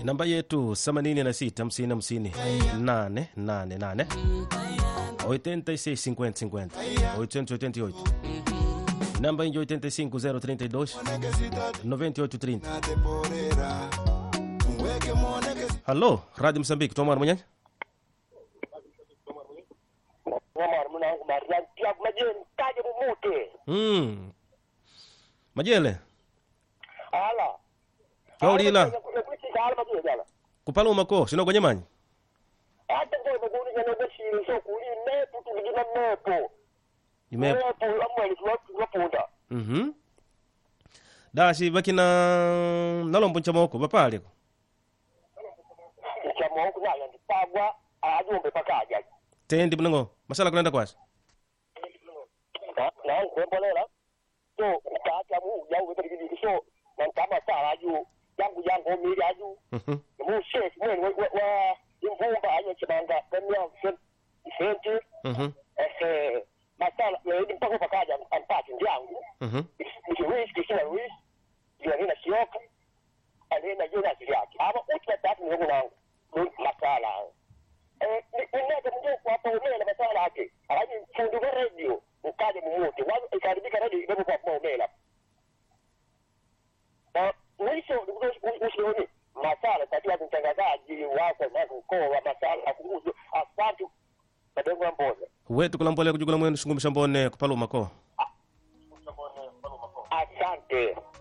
namba yetu 86 50 50 888 86 50 50 888 namba injo 85 032 9830 halo radio msambiki tomar mwenyanya Omar mwanangu Mariam pia majeni taje mumute. mm. majele Ala. kaulila Kuchika ala majeni ala. kupaluma ko sinogonye manyi Hata ngoe maguni yana bashiri so kuli mepu tuligina mepo. ime Mepo amwali tuwapunda. mhm dasi bakina nalombo nchamoko bapaleko Chamo huku naya ndipagwa ajumbe pakaja. tendi mnango masala kulenda kwasi Na nkwembolela. So kaacha mu ya ube kidi so na kama sala aju yangu yangu miri aju. Mhm. Mu shek mwen wa wa imvumba ayo chibanga kanya senti Mhm. eh masala ni mpaka pakaja ampati ndiangu. Mhm. Nikiwishi kisina wishi. Ndio nina sioka. Alina jina ziyake. Ama utwa tatu ni wangu. Masala. Eh ninaje mjoo kwa hapo umela masala yake. Alaji fundi wa radio ukaje mmote. Wazo ikaribika radio ibepo kwa hapo umela. Na mwisho usioni masala katika mtangazaji wako na mkoa wa masala kuhusu asante madengo ya mboza. wetu kulambole kujugula mwenu shungumisha mbone kupaluma ko Asante.